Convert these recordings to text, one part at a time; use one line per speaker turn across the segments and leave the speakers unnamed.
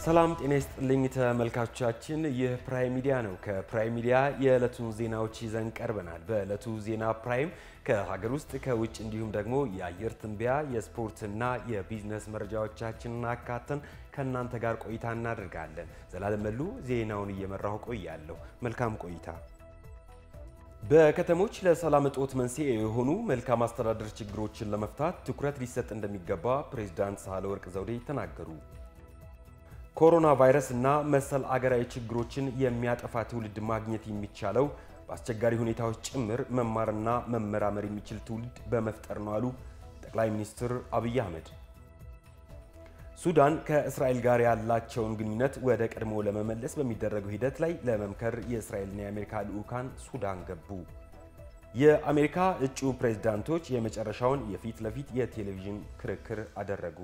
ሰላም ጤና ይስጥልኝ ተመልካቾቻችን፣ ይህ ፕራይም ሚዲያ ነው። ከፕራይም ሚዲያ የዕለቱን ዜናዎች ይዘን ቀርበናል። በዕለቱ ዜና ፕራይም ከሀገር ውስጥ ከውጭ እንዲሁም ደግሞ የአየር ትንበያ የስፖርትና የቢዝነስ መረጃዎቻችንን አካተን ከእናንተ ጋር ቆይታ እናደርጋለን። ዘላለም መሉ ዜናውን እየመራሁ ቆያለሁ። መልካም ቆይታ። በከተሞች ለሰላም እጦት መንስኤ የሆኑ መልካም አስተዳደር ችግሮችን ለመፍታት ትኩረት ሊሰጥ እንደሚገባ ፕሬዝዳንት ሳህለወርቅ ዘውዴ ተናገሩ። ኮሮና ቫይረስ እና መሰል አገራዊ ችግሮችን የሚያጠፋ ትውልድ ማግኘት የሚቻለው በአስቸጋሪ ሁኔታዎች ጭምር መማርና መመራመር የሚችል ትውልድ በመፍጠር ነው አሉ ጠቅላይ ሚኒስትር አብይ አህመድ። ሱዳን ከእስራኤል ጋር ያላቸውን ግንኙነት ወደ ቀድሞ ለመመለስ በሚደረገው ሂደት ላይ ለመምከር የእስራኤልና የአሜሪካ ልዑካን ሱዳን ገቡ። የአሜሪካ እጩ ፕሬዝዳንቶች የመጨረሻውን የፊት ለፊት የቴሌቪዥን ክርክር አደረጉ።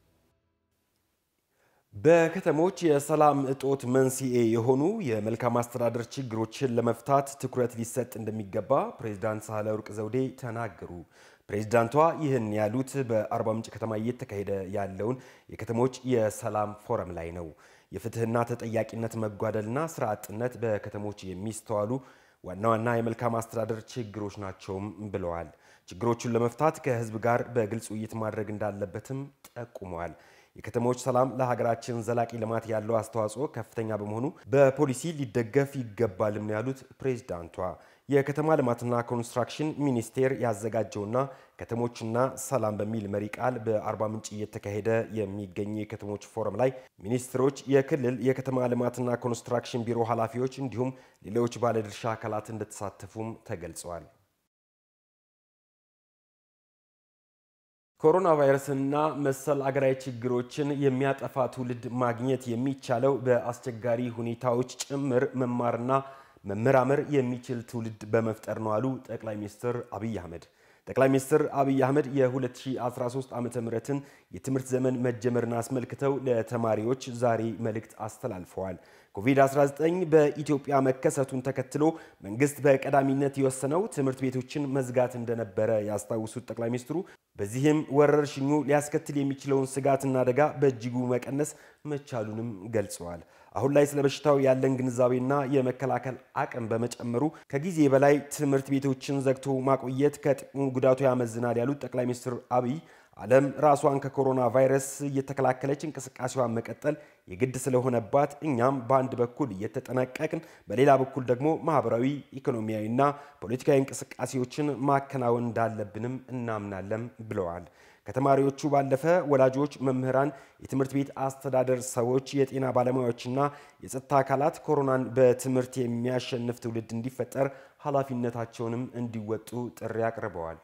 በከተሞች የሰላም እጦት መንስኤ የሆኑ የመልካም አስተዳደር ችግሮችን ለመፍታት ትኩረት ሊሰጥ እንደሚገባ ፕሬዝዳንት ሳህለወርቅ ዘውዴ ተናገሩ። ፕሬዝዳንቷ ይህን ያሉት በአርባ ምንጭ ከተማ እየተካሄደ ያለውን የከተሞች የሰላም ፎረም ላይ ነው። የፍትህና ተጠያቂነት መጓደልና ስራ አጥነት በከተሞች የሚስተዋሉ ዋና ዋና የመልካም አስተዳደር ችግሮች ናቸውም ብለዋል። ችግሮቹን ለመፍታት ከህዝብ ጋር በግልጽ ውይይት ማድረግ እንዳለበትም ጠቁመዋል። የከተሞች ሰላም ለሀገራችን ዘላቂ ልማት ያለው አስተዋጽኦ ከፍተኛ በመሆኑ በፖሊሲ ሊደገፍ ይገባልም ነው ያሉት ፕሬዝዳንቷ። የከተማ ልማትና ኮንስትራክሽን ሚኒስቴር ያዘጋጀውና ከተሞችና ሰላም በሚል መሪ ቃል በአርባ ምንጭ እየተካሄደ የሚገኝ የከተሞች ፎረም ላይ ሚኒስትሮች፣ የክልል የከተማ ልማትና ኮንስትራክሽን ቢሮ ኃላፊዎች እንዲሁም ሌሎች ባለድርሻ አካላት እንደተሳተፉም ተገልጸዋል። ኮሮና ቫይረስና መሰል አገራዊ ችግሮችን የሚያጠፋ ትውልድ ማግኘት የሚቻለው በአስቸጋሪ ሁኔታዎች ጭምር መማርና መመራመር የሚችል ትውልድ በመፍጠር ነው አሉ ጠቅላይ ሚኒስትር አብይ አህመድ። ጠቅላይ ሚኒስትር አብይ አህመድ የ2013 ዓ ምትን የትምህርት ዘመን መጀመርን አስመልክተው ለተማሪዎች ዛሬ መልእክት አስተላልፈዋል። ኮቪድ-19 በኢትዮጵያ መከሰቱን ተከትሎ መንግስት በቀዳሚነት የወሰነው ትምህርት ቤቶችን መዝጋት እንደነበረ ያስታውሱት ጠቅላይ ሚኒስትሩ በዚህም ወረርሽኙ ሊያስከትል የሚችለውን ስጋትና አደጋ በእጅጉ መቀነስ መቻሉንም ገልጸዋል። አሁን ላይ ስለ በሽታው ያለን ግንዛቤና የመከላከል አቅም በመጨመሩ ከጊዜ በላይ ትምህርት ቤቶችን ዘግቶ ማቆየት ከጥቅሙ ጉዳቱ ያመዝናል ያሉት ጠቅላይ ሚኒስትር አብይ ዓለም ራሷን ከኮሮና ቫይረስ እየተከላከለች እንቅስቃሴዋን መቀጠል የግድ ስለሆነባት እኛም በአንድ በኩል እየተጠነቀቅን በሌላ በኩል ደግሞ ማህበራዊ፣ ኢኮኖሚያዊና ፖለቲካዊ እንቅስቃሴዎችን ማከናወን እንዳለብንም እናምናለን ብለዋል። ከተማሪዎቹ ባለፈ ወላጆች፣ መምህራን፣ የትምህርት ቤት አስተዳደር ሰዎች፣ የጤና ባለሙያዎችና የጸጥታ አካላት ኮሮናን በትምህርት የሚያሸንፍ ትውልድ እንዲፈጠር ኃላፊነታቸውንም እንዲወጡ ጥሪ አቅርበዋል።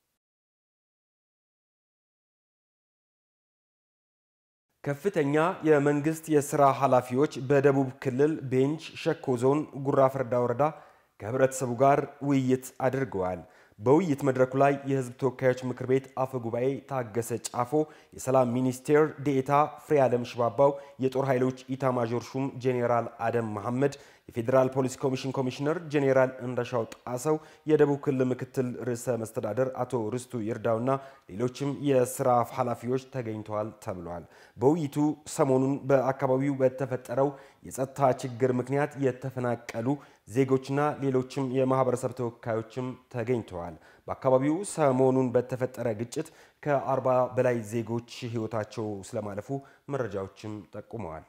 ከፍተኛ የመንግስት የስራ ኃላፊዎች በደቡብ ክልል ቤንች ሸኮ ዞን ጉራ ፈርዳ ወረዳ ከህብረተሰቡ ጋር ውይይት አድርገዋል። በውይይት መድረኩ ላይ የህዝብ ተወካዮች ምክር ቤት አፈ ጉባኤ ታገሰ ጫፎ፣ የሰላም ሚኒስቴር ዴኤታ ፍሬ ዓለም ሽባባው፣ የጦር ኃይሎች ኢታማዦር ሹም ጄኔራል አደም መሐመድ፣ የፌዴራል ፖሊስ ኮሚሽን ኮሚሽነር ጄኔራል እንደሻው ጣሰው፣ የደቡብ ክልል ምክትል ርዕሰ መስተዳደር አቶ ርስቱ ይርዳውና ሌሎችም የስራ ኃላፊዎች ተገኝተዋል ተብሏል። በውይይቱ ሰሞኑን በአካባቢው በተፈጠረው የጸጥታ ችግር ምክንያት የተፈናቀሉ ዜጎችና ሌሎችም የማህበረሰብ ተወካዮችም ተገኝተዋል። በአካባቢው ሰሞኑን በተፈጠረ ግጭት ከአርባ በላይ ዜጎች ህይወታቸው ስለማለፉ መረጃዎችም ጠቁመዋል።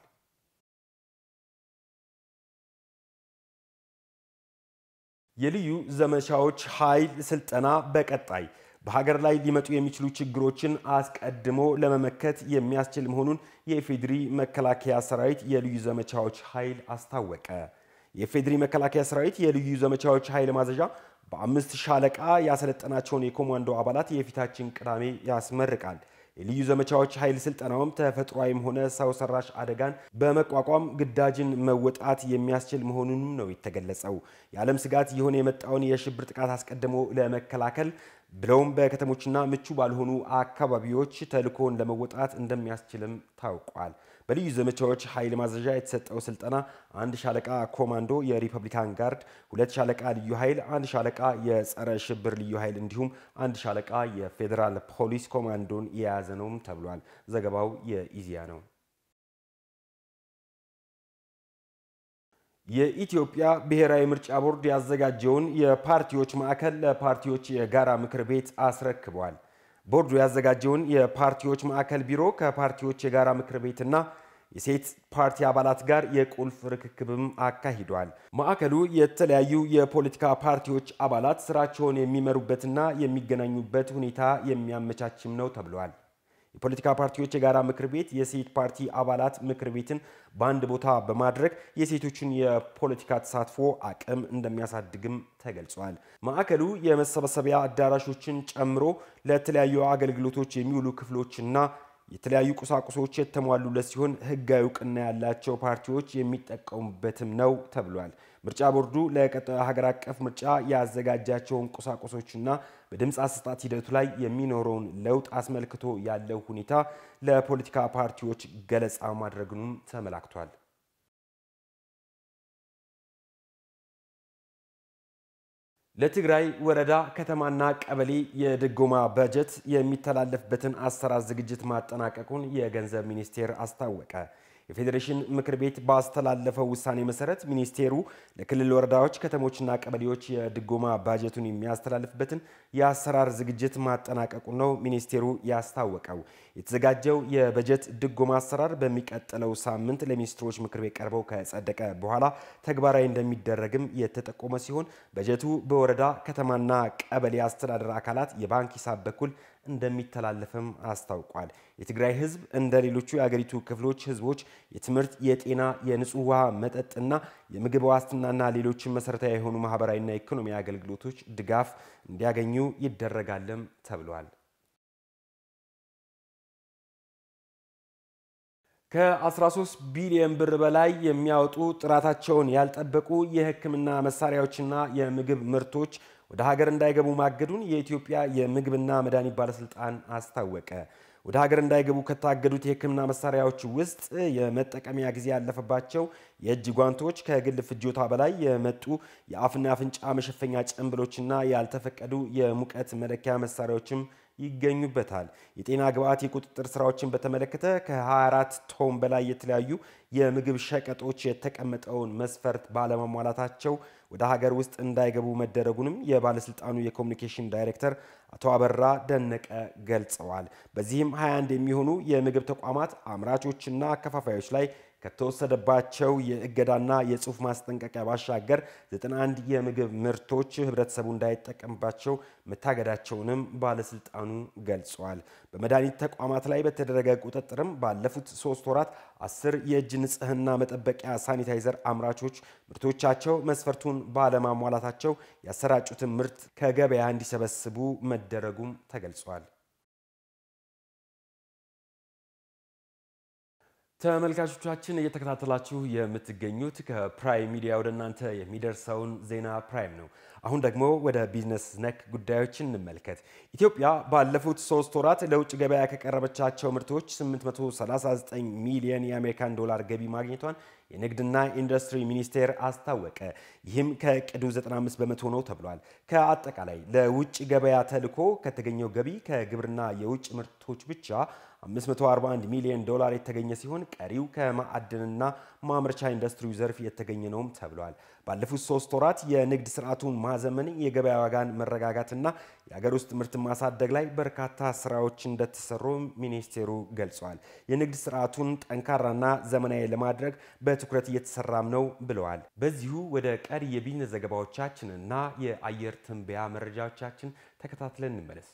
የልዩ ዘመቻዎች ኃይል ስልጠና በቀጣይ በሀገር ላይ ሊመጡ የሚችሉ ችግሮችን አስቀድሞ ለመመከት የሚያስችል መሆኑን የኢፌዴሪ መከላከያ ሰራዊት የልዩ ዘመቻዎች ኃይል አስታወቀ። የኢፌዴሪ መከላከያ ሰራዊት የልዩ ዘመቻዎች ኃይል ማዘዣ በአምስት ሻለቃ ያሰለጠናቸውን የኮማንዶ አባላት የፊታችን ቅዳሜ ያስመርቃል። የልዩ ዘመቻዎች ኃይል ስልጠናውም ተፈጥሯዊም ሆነ ሰው ሰራሽ አደጋን በመቋቋም ግዳጅን መወጣት የሚያስችል መሆኑንም ነው የተገለጸው። የዓለም ስጋት የሆነ የመጣውን የሽብር ጥቃት አስቀድሞ ለመከላከል ብለውም በከተሞችና ምቹ ባልሆኑ አካባቢዎች ተልዕኮን ለመወጣት እንደሚያስችልም ታውቋል። በልዩ ዘመቻዎች ኃይል ማዘዣ የተሰጠው ስልጠና አንድ ሻለቃ ኮማንዶ የሪፐብሊካን ጋርድ፣ ሁለት ሻለቃ ልዩ ኃይል፣ አንድ ሻለቃ የጸረ ሽብር ልዩ ኃይል እንዲሁም አንድ ሻለቃ የፌዴራል ፖሊስ ኮማንዶን የያዘ ነውም ተብሏል። ዘገባው የኢዜአ ነው። የኢትዮጵያ ብሔራዊ ምርጫ ቦርድ ያዘጋጀውን የፓርቲዎች ማዕከል ለፓርቲዎች የጋራ ምክር ቤት አስረክቧል። ቦርዱ ያዘጋጀውን የፓርቲዎች ማዕከል ቢሮ ከፓርቲዎች የጋራ ምክር ቤትና የሴት ፓርቲ አባላት ጋር የቁልፍ ርክክብም አካሂዷል። ማዕከሉ የተለያዩ የፖለቲካ ፓርቲዎች አባላት ስራቸውን የሚመሩበትና የሚገናኙበት ሁኔታ የሚያመቻችም ነው ተብሏል። የፖለቲካ ፓርቲዎች የጋራ ምክር ቤት የሴት ፓርቲ አባላት ምክር ቤትን በአንድ ቦታ በማድረግ የሴቶችን የፖለቲካ ተሳትፎ አቅም እንደሚያሳድግም ተገልጿል። ማዕከሉ የመሰብሰቢያ አዳራሾችን ጨምሮ ለተለያዩ አገልግሎቶች የሚውሉ ክፍሎችና የተለያዩ ቁሳቁሶች የተሟሉለት ሲሆን ሕጋዊ እውቅና ያላቸው ፓርቲዎች የሚጠቀሙበትም ነው ተብሏል። ምርጫ ቦርዱ ለቀጣዩ ሀገር አቀፍ ምርጫ ያዘጋጃቸውን ቁሳቁሶችና በድምፅ አሰጣጥ ሂደቱ ላይ የሚኖረውን ለውጥ አስመልክቶ ያለው ሁኔታ ለፖለቲካ ፓርቲዎች ገለጻ ማድረጉንም ተመላክቷል። ለትግራይ ወረዳ ከተማና ቀበሌ የድጎማ በጀት የሚተላለፍበትን አሰራር ዝግጅት ማጠናቀቁን የገንዘብ ሚኒስቴር አስታወቀ። የፌዴሬሽን ምክር ቤት ባስተላለፈው ውሳኔ መሰረት ሚኒስቴሩ ለክልል ወረዳዎች፣ ከተሞችና ቀበሌዎች የድጎማ ባጀቱን የሚያስተላልፍበትን የአሰራር ዝግጅት ማጠናቀቁ ነው ሚኒስቴሩ ያስታወቀው። የተዘጋጀው የበጀት ድጎማ አሰራር በሚቀጥለው ሳምንት ለሚኒስትሮች ምክር ቤት ቀርበው ከጸደቀ በኋላ ተግባራዊ እንደሚደረግም የተጠቆመ ሲሆን በጀቱ በወረዳ ከተማና ቀበሌ አስተዳደር አካላት የባንክ ሂሳብ በኩል እንደሚተላለፍም አስታውቋል። የትግራይ ሕዝብ እንደ ሌሎቹ የአገሪቱ ክፍሎች ሕዝቦች የትምህርት፣ የጤና፣ የንጹህ ውሃ መጠጥና የምግብ ዋስትናና ሌሎችን መሰረታዊ የሆኑ ማህበራዊና ኢኮኖሚያዊ አገልግሎቶች ድጋፍ እንዲያገኙ ይደረጋልም ተብሏል። ከ13 ቢሊዮን ብር በላይ የሚያወጡ ጥራታቸውን ያልጠበቁ የሕክምና መሳሪያዎችና የምግብ ምርቶች ወደ ሀገር እንዳይገቡ ማገዱን የኢትዮጵያ የምግብና መድኃኒት ባለስልጣን አስታወቀ። ወደ ሀገር እንዳይገቡ ከታገዱት የሕክምና መሳሪያዎች ውስጥ የመጠቀሚያ ጊዜ ያለፈባቸው የእጅ ጓንቶች፣ ከግል ፍጆታ በላይ የመጡ የአፍና አፍንጫ መሸፈኛ ጭንብሎችና ያልተፈቀዱ የሙቀት መለኪያ መሳሪያዎችም ይገኙበታል። የጤና ግብዓት የቁጥጥር ስራዎችን በተመለከተ ከ24 ቶን በላይ የተለያዩ የምግብ ሸቀጦች የተቀመጠውን መስፈርት ባለማሟላታቸው ወደ ሀገር ውስጥ እንዳይገቡ መደረጉንም የባለስልጣኑ የኮሚኒኬሽን ዳይሬክተር አቶ አበራ ደነቀ ገልጸዋል። በዚህም 21 የሚሆኑ የምግብ ተቋማት አምራቾችና አከፋፋዮች ላይ ከተወሰደባቸው የእገዳና የጽሑፍ ማስጠንቀቂያ ባሻገር 91 የምግብ ምርቶች ህብረተሰቡ እንዳይጠቀምባቸው መታገዳቸውንም ባለስልጣኑ ገልጸዋል። በመድኃኒት ተቋማት ላይ በተደረገ ቁጥጥርም ባለፉት ሶስት ወራት አስር የእጅ ንጽህና መጠበቂያ ሳኒታይዘር አምራቾች ምርቶቻቸው መስፈርቱን ባለማሟላታቸው ያሰራጩትን ምርት ከገበያ እንዲሰበስቡ መደረጉም ተገልጿል። ተመልካቾቻችን እየተከታተላችሁ የምትገኙት ከፕራይም ሚዲያ ወደ እናንተ የሚደርሰውን ዜና ፕራይም ነው። አሁን ደግሞ ወደ ቢዝነስ ነክ ጉዳዮችን እንመልከት። ኢትዮጵያ ባለፉት ሶስት ወራት ለውጭ ገበያ ከቀረበቻቸው ምርቶች 839 ሚሊዮን የአሜሪካን ዶላር ገቢ ማግኘቷን የንግድና ኢንዱስትሪ ሚኒስቴር አስታወቀ። ይህም ከዕቅዱ 95 በመቶ ነው ተብሏል። ከአጠቃላይ ለውጭ ገበያ ተልኮ ከተገኘው ገቢ ከግብርና የውጭ ምርቶች ብቻ 541 ሚሊዮን ዶላር የተገኘ ሲሆን ቀሪው ከማዕድንና ማምረቻ ኢንዱስትሪው ዘርፍ የተገኘ ነውም ተብሏል። ባለፉት ሶስት ወራት የንግድ ስርዓቱን ማዘመን፣ የገበያ ዋጋን መረጋጋትና የሀገር ውስጥ ምርትን ማሳደግ ላይ በርካታ ስራዎች እንደተሰሩ ሚኒስቴሩ ገልጿል። የንግድ ስርዓቱን ጠንካራና ዘመናዊ ለማድረግ በትኩረት እየተሰራም ነው ብለዋል። በዚሁ ወደ ቀሪ የቢዝነስ ዘገባዎቻችንና የአየር ትንበያ መረጃዎቻችን ተከታትለን እንመለስ።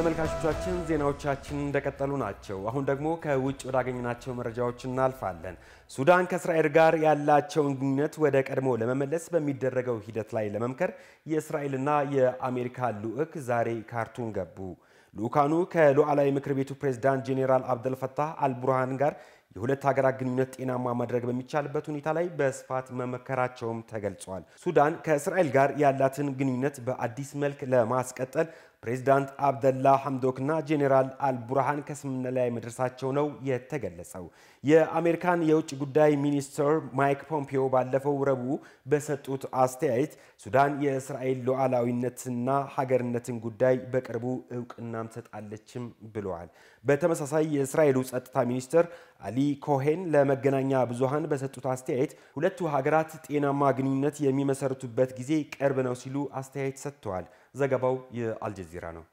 ተመልካቾቻችን ዜናዎቻችን እንደቀጠሉ ናቸው። አሁን ደግሞ ከውጭ ወዳገኘናቸው መረጃዎች እናልፋለን። ሱዳን ከእስራኤል ጋር ያላቸውን ግንኙነት ወደ ቀድሞ ለመመለስ በሚደረገው ሂደት ላይ ለመምከር የእስራኤልና የአሜሪካ ልዑክ ዛሬ ካርቱም ገቡ። ልዑካኑ ከሉዓላዊ ምክር ቤቱ ፕሬዝዳንት ጄኔራል አብደልፈታህ አልቡርሃን ጋር የሁለት ሀገራት ግንኙነት ጤናማ ማድረግ በሚቻልበት ሁኔታ ላይ በስፋት መመከራቸውም ተገልጿል። ሱዳን ከእስራኤል ጋር ያላትን ግንኙነት በአዲስ መልክ ለማስቀጠል ፕሬዚዳንት አብደላ ሐምዶክና ጄኔራል አልቡርሃን ከስምምነት ላይ መድረሳቸው ነው የተገለጸው። የአሜሪካን የውጭ ጉዳይ ሚኒስትር ማይክ ፖምፒዮ ባለፈው ረቡዕ በሰጡት አስተያየት ሱዳን የእስራኤል ሉዓላዊነትና ሀገርነትን ጉዳይ በቅርቡ እውቅናም ትሰጣለችም ብለዋል። በተመሳሳይ የእስራኤሉ ጸጥታ ሚኒስትር አሊ ኮሄን ለመገናኛ ብዙሃን በሰጡት አስተያየት ሁለቱ ሀገራት ጤናማ ግንኙነት የሚመሰርቱበት ጊዜ ቅርብ ነው ሲሉ አስተያየት ሰጥተዋል። ዘገባው የአልጀዚራ ነው።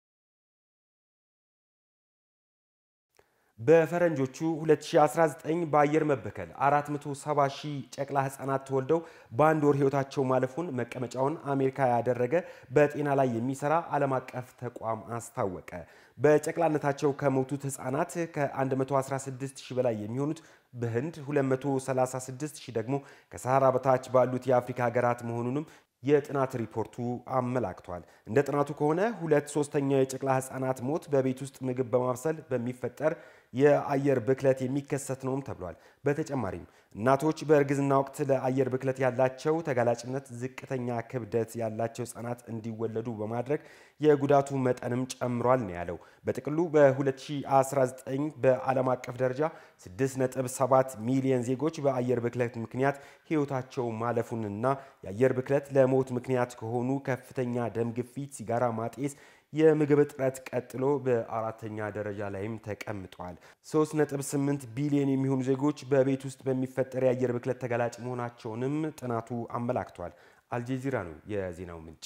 በፈረንጆቹ 2019 በአየር መበከል 470 ሺህ ጨቅላ ህጻናት ተወልደው በአንድ ወር ህይወታቸው ማለፉን መቀመጫውን አሜሪካ ያደረገ በጤና ላይ የሚሰራ ዓለም አቀፍ ተቋም አስታወቀ። በጨቅላነታቸው ከሞቱት ህጻናት ከ116 ሺህ በላይ የሚሆኑት በህንድ 236 ሺህ ደግሞ ከሰሃራ በታች ባሉት የአፍሪካ ሀገራት መሆኑንም የጥናት ሪፖርቱ አመላክቷል። እንደ ጥናቱ ከሆነ ሁለት ሶስተኛው የጨቅላ ህጻናት ሞት በቤት ውስጥ ምግብ በማብሰል በሚፈጠር የአየር ብክለት የሚከሰት ነውም ተብሏል። በተጨማሪም እናቶች በእርግዝና ወቅት ለአየር ብክለት ያላቸው ተጋላጭነት ዝቅተኛ ክብደት ያላቸው ህጻናት እንዲወለዱ በማድረግ የጉዳቱ መጠንም ጨምሯል ነው ያለው። በጥቅሉ በ2019 በዓለም አቀፍ ደረጃ 6.7 ሚሊዮን ዜጎች በአየር ብክለት ምክንያት ህይወታቸው ማለፉንና የአየር ብክለት ለሞት ምክንያት ከሆኑ ከፍተኛ ደም ግፊት፣ ሲጋራ ማጤስ የምግብ እጥረት ቀጥሎ በአራተኛ ደረጃ ላይም ተቀምጧል። 3.8 ቢሊዮን የሚሆኑ ዜጎች በቤት ውስጥ በሚፈጠር የአየር ብክለት ተጋላጭ መሆናቸውንም ጥናቱ አመላክቷል። አልጀዚራ ነው የዜናው ምንጭ።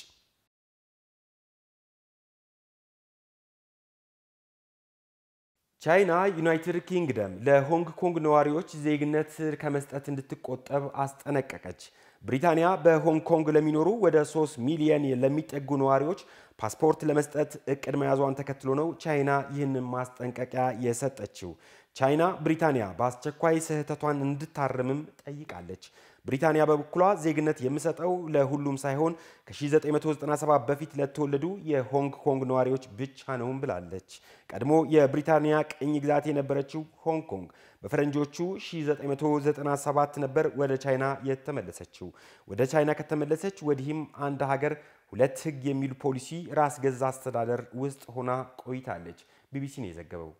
ቻይና ዩናይትድ ኪንግደም ለሆንግ ኮንግ ነዋሪዎች ዜግነት ከመስጠት እንድትቆጠብ አስጠነቀቀች። ብሪታንያ በሆንግ ኮንግ ለሚኖሩ ወደ 3 ሚሊየን ለሚጠጉ ነዋሪዎች ፓስፖርት ለመስጠት እቅድ መያዟን ተከትሎ ነው ቻይና ይህንን ማስጠንቀቂያ የሰጠችው። ቻይና ብሪታንያ በአስቸኳይ ስህተቷን እንድታርምም ጠይቃለች። ብሪታንያ በበኩሏ ዜግነት የምሰጠው ለሁሉም ሳይሆን ከ1997 በፊት ለተወለዱ የሆንግ ኮንግ ነዋሪዎች ብቻ ነውም ብላለች። ቀድሞ የብሪታንያ ቅኝ ግዛት የነበረችው ሆንግ ኮንግ በፈረንጆቹ 1997 ነበር ወደ ቻይና የተመለሰችው። ወደ ቻይና ከተመለሰች ወዲህም አንድ ሀገር ሁለት ሕግ የሚሉ ፖሊሲ ራስ ገዛ አስተዳደር ውስጥ ሆና ቆይታለች። ቢቢሲ ነው የዘገበው።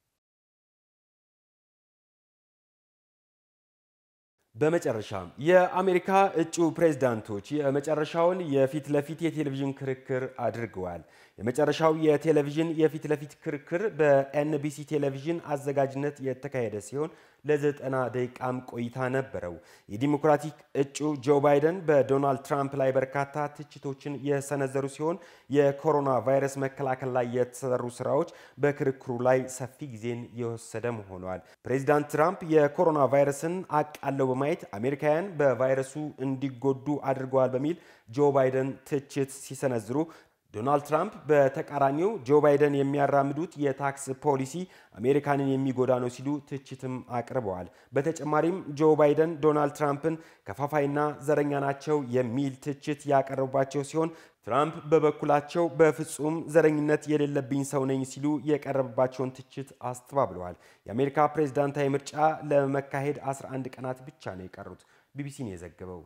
በመጨረሻም የአሜሪካ እጩ ፕሬዝዳንቶች የመጨረሻውን የፊት ለፊት የቴሌቪዥን ክርክር አድርገዋል። የመጨረሻው የቴሌቪዥን የፊት ለፊት ክርክር በኤንቢሲ ቴሌቪዥን አዘጋጅነት የተካሄደ ሲሆን ለዘጠና ደቂቃም ቆይታ ነበረው። የዲሞክራቲክ እጩ ጆ ባይደን በዶናልድ ትራምፕ ላይ በርካታ ትችቶችን የሰነዘሩ ሲሆን የኮሮና ቫይረስ መከላከል ላይ የተሰሩ ስራዎች በክርክሩ ላይ ሰፊ ጊዜን የወሰደም ሆኗል። ፕሬዚዳንት ትራምፕ የኮሮና ቫይረስን አቃለው በማየት አሜሪካውያን በቫይረሱ እንዲጎዱ አድርገዋል በሚል ጆ ባይደን ትችት ሲሰነዝሩ ዶናልድ ትራምፕ በተቃራኒው ጆ ባይደን የሚያራምዱት የታክስ ፖሊሲ አሜሪካንን የሚጎዳ ነው ሲሉ ትችትም አቅርበዋል። በተጨማሪም ጆ ባይደን ዶናልድ ትራምፕን ከፋፋይና ዘረኛ ናቸው የሚል ትችት ያቀረቡባቸው ሲሆን ትራምፕ በበኩላቸው በፍጹም ዘረኝነት የሌለብኝ ሰው ነኝ ሲሉ የቀረበባቸውን ትችት አስተባብለዋል። የአሜሪካ ፕሬዝዳንታዊ ምርጫ ለመካሄድ 11 ቀናት ብቻ ነው የቀሩት። ቢቢሲ ነው የዘገበው።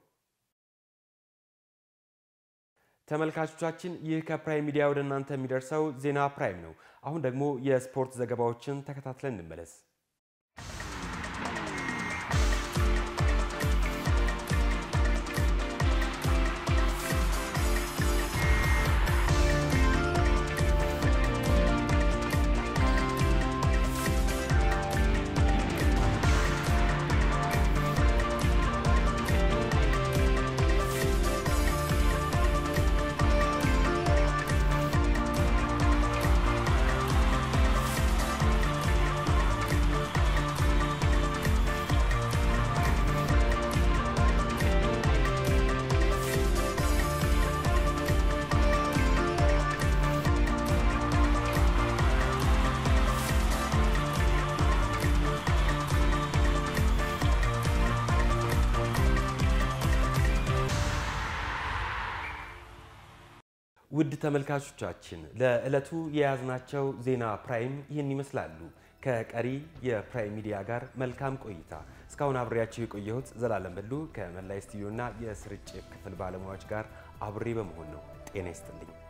ተመልካቾቻችን ይህ ከፕራይም ሚዲያ ወደ እናንተ የሚደርሰው ዜና ፕራይም ነው። አሁን ደግሞ የስፖርት ዘገባዎችን ተከታትለን እንመለስ። ውድ ተመልካቾቻችን ለዕለቱ የያዝናቸው ዜና ፕራይም ይህን ይመስላሉ። ከቀሪ የፕራይም ሚዲያ ጋር መልካም ቆይታ። እስካሁን አብሬያቸው የቆየሁት ዘላለም በሉ ከመላይ ስቱዲዮና የስርጭት ክፍል ባለሙያዎች ጋር አብሬ በመሆን ነው። ጤና ይስጥልኝ።